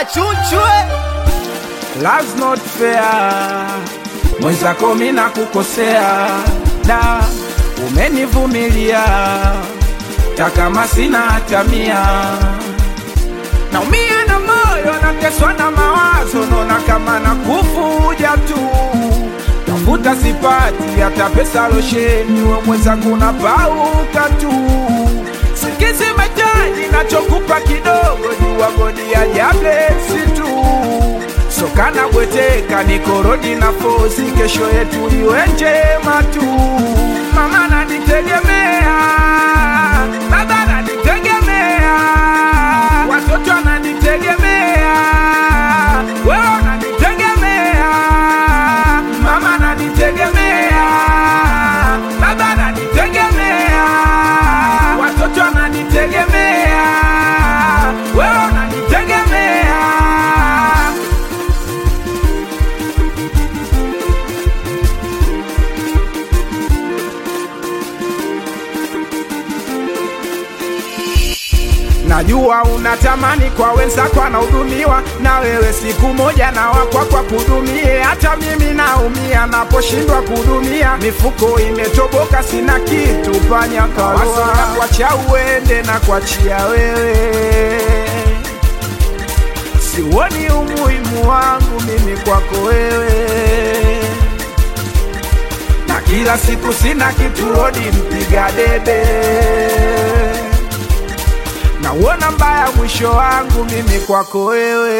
chunchwe Love's not fair, mwenzako mi nakukosea, da umenivumilia takama sina hata mia, naumia na moyo, nateswa na mawazo, naona kama nakufuja tu, tafuta sipati hata pesa losheni, we mwenzangu napauka tu, sikizi metaji nachokupa kidogo, jua godi ya jablesi tu sokana bweteka nikorodi na fosi, kesho yetu iwe njema tu. Mama nanitegemea, baba nanitegemea, watoto wananitegemea, wewe unanitegemea, mama nanitegemea, baba nanitegemea, watoto wananitegemea, wewe unanitegemea. Najua unatamani kwa wenzako anahudumiwa, na wewe siku moja na wakwakwa kudumie. Hata mimi naumia naposhindwa kudumia, mifuko imetoboka, sina kitu panya kawaso na kuacha uende na kuachia wewe, siuoni umuhimu wangu mimi kwako wewe na kila siku sina kitu rodi mpiga debe nauona mbaya mwisho wangu mimi kwako wewe,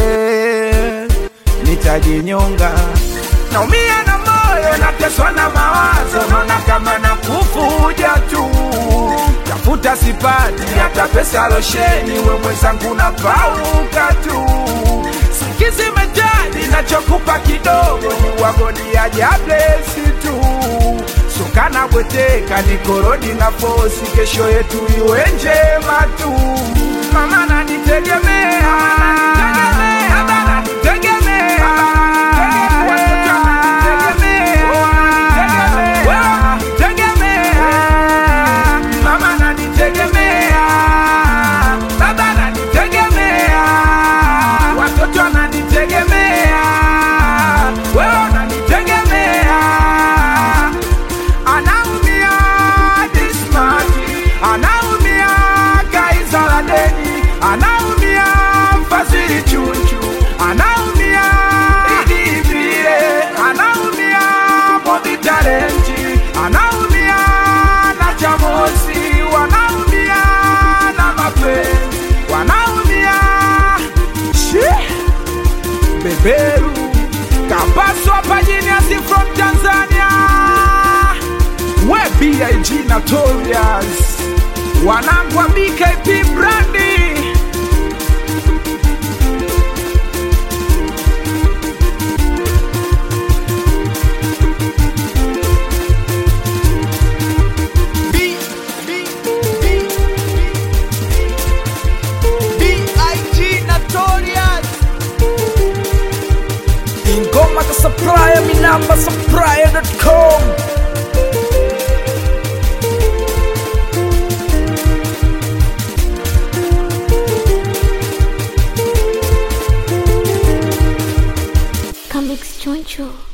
nitajinyonga. Naumia na moyo, nateswa na mawazo, naona kama nakufuja tu, tafuta sipati hata pesa losheni, we mwenzangu napauka tu, sikizi metaji nachokupa kidogo, ni wagodi ya jablesi tu sukana bweteka nikorodi na fosi, kesho yetu iwe njema tu. Mama nanitegemea, baba nanitegemea, watoto wananitegemea, wewe unanitegemea, mama nanitegemea, baba nanitegemea, watoto wananitegemea, wewe unanitegemea anaumia Dismati, anaumia Kaisaladeni, anaumia Fazili Chuchu, anaumia Idi Vile, anaumia Bobby Talenti, anaumia na Chamosi, wanaumia na mapenzi, wanaumia Shee beberu kapaswa pajiniasi from tanzania we big notorious wanangu wa bkp brandi B B B B.I.G. Notorious ingoma za supplier mi namba supplier.com Comics Choncho.